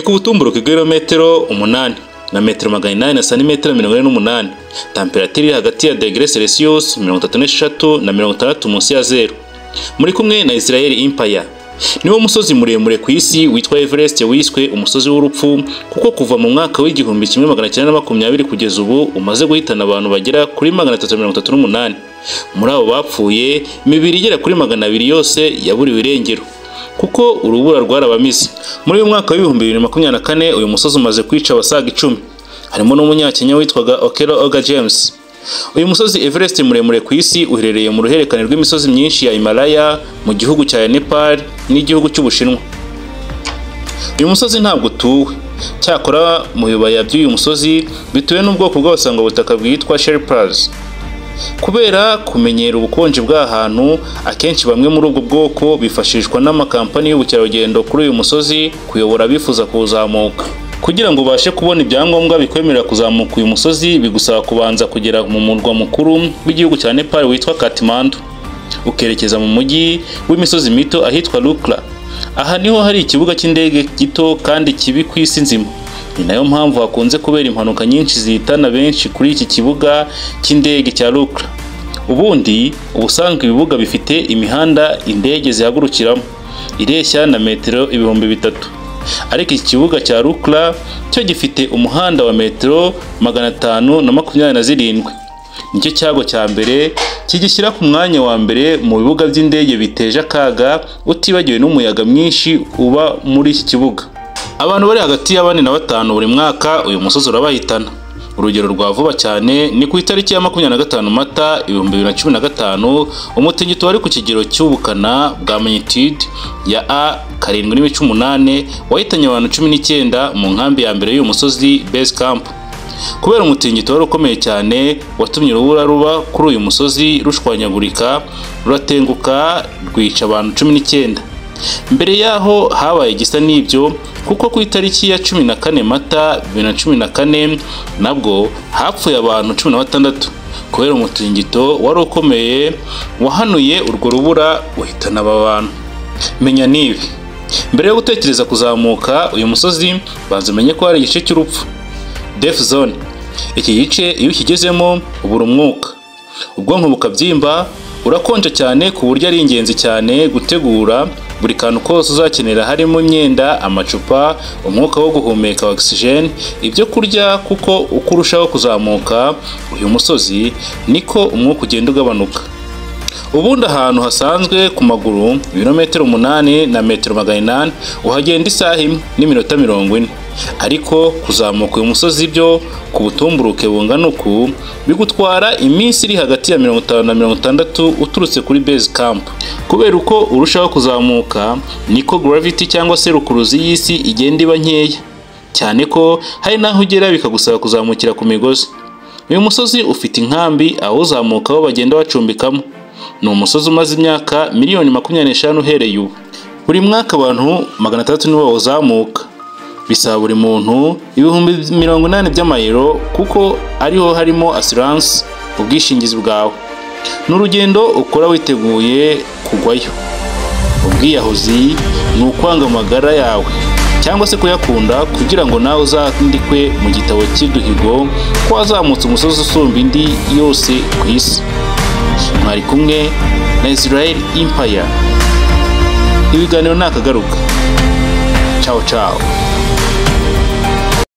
k'ubutumburuke bw'ibirometero umunani na metero magana inani na santimetero mirongo ine n'umunani tamperatire iri hagati ya degere celsius mirongo itatu n'eshatu na mirongo itandatu munsi ya zero muri kumwe na israel impaya niwo musozi muremure ku isi witwa everest wiswe umusozi w'urupfu kuko kuva mu mwaka w'igihumbi kimwe magana cyenda na makumyabiri kugeza ubu umaze guhitana abantu bagera kuri magana atatu mirongo itatu n'umunani muri abo bapfuye imibiri igera kuri magana abiri yose yaburiwe irengero kuko urubura rwarabamize muri uyu mwaka w'ibihumbi bibiri na makumyabiri na kane uyu musozi umaze kwica abasaga icumi harimo n'umunyakenya witwaga okero oga james uyu musozi everest muremure ku isi uherereye mu ruhererekane rw'imisozi myinshi ya himalaya mu gihugu cya nepal n'igihugu cy'ubushinwa uyu musozi ntabwo utuwe cyakora mu bibaya by'uyu musozi bituwe n'ubwoko bw'abasangwabutaka bwitwa sherpas kubera kumenyera ubukonje bw'ahantu akenshi bamwe muri ubwo bwoko bifashishwa n'amakampani y'ubukerarugendo kuri uyu musozi kuyobora abifuza kuwuzamuka kugira ngo ubashe kubona ibyangombwa bikwemerera kuzamuka uyu musozi bigusaba kubanza kugera mu murwa mukuru w'igihugu cya nepal witwa katimandu ukerekeza mu mujyi w'imisozi mito ahitwa rukra aha niho hari ikibuga cy'indege gito kandi kibi ku isi nzima ni nayo mpamvu hakunze kubera impanuka nyinshi zihitana benshi kuri iki kibuga cy'indege cya rukra ubundi ubusanzwe ibibuga bifite imihanda indege zihagurukiramo ireshya na metero ibihumbi bitatu ariko iki kibuga cya rukra cyo gifite umuhanda wa metero magana atanu na makumyabiri na zirindwi nicyo cyago cya mbere kigishyira ku mwanya wa mbere mu bibuga by'indege biteje akaga utibagiwe n'umuyaga mwinshi uba muri iki kibuga abantu bari hagati ya bane na batanu buri mwaka uyu musozi urabahitana urugero rwa vuba cyane ni ku itariki ya makumyabiri na gatanu mata ibihumbi bibiri na cumi na gatanu umutingito wari ku kigero cy'ubukana bwa magnitude ya a karindwi n'ibice umunani wahitanye abantu cumi n'icyenda mu nkambi ya mbere y'uyu musozi base camp kubera umutingito wari ukomeye cyane watumye urubura ruba kuri uyu musozi rushwanyagurika ruratenguka rwica abantu cumi n'icyenda mbere y'aho habaye igisa n'ibyo kuko ku itariki ya cumi na kane mata bibiri na cumi na kane nabwo hapfuye abantu cumi na batandatu kubera umutingito wari ukomeye wahanuye urwo rubura uhitana aba bantu menya n'ibi mbere yo gutekereza kuzamuka uyu musozi banza umenye ko hari igice cy'urupfu defu zone iki gice iyo ukigezemo ubura umwuka ubwonko bukabyimba urakonja cyane ku buryo ari ingenzi cyane gutegura buri kantu kose uzakenera harimo imyenda amacupa umwuka wo guhumeka ogisijeni ibyo kurya kuko uko urushaho kuzamuka uyu musozi niko umwuka ugenda ugabanuka ubundi ahantu hasanzwe ku maguru ibirometero umunani na metero magana inani uhagenda isaha imwe n'iminota mirongo ine ariko kuzamuka uyu musozi byo ku butumburuke bungana uku bigutwara iminsi iri hagati ya mirongo itanu na mirongo itandatu uturutse kuri base camp kubera uko urushaho kuzamuka niko gravity cyangwa se rukuruzi y'isi igenda iba nkeya cyane ko hari n'aho ugera bikagusaba kuzamukira ku migozi uyu musozi ufite inkambi awuzamukaho bagenda bacumbikamo ni umusozi umaze imyaka miliyoni makumyabiri n'eshanu uhereye ubu buri mwaka abantu magana atandatu nibo bawuzamuka bisaba buri muntu ibihumbi mirongo inani by'amayero kuko ariho harimo asiranse ubwishingizi bwawe ni urugendo ukora witeguye kugwayo ubwiyahuzi ni ukwanga amagara yawe cyangwa se kuyakunda kugira ngo nawe uzandikwe mu gitabo cy'uduhigo ko wazamutse umusozi usumba indi yose ku isi mwari kumwe na israel impaya ibiganiro ni akagaruka cawo cawo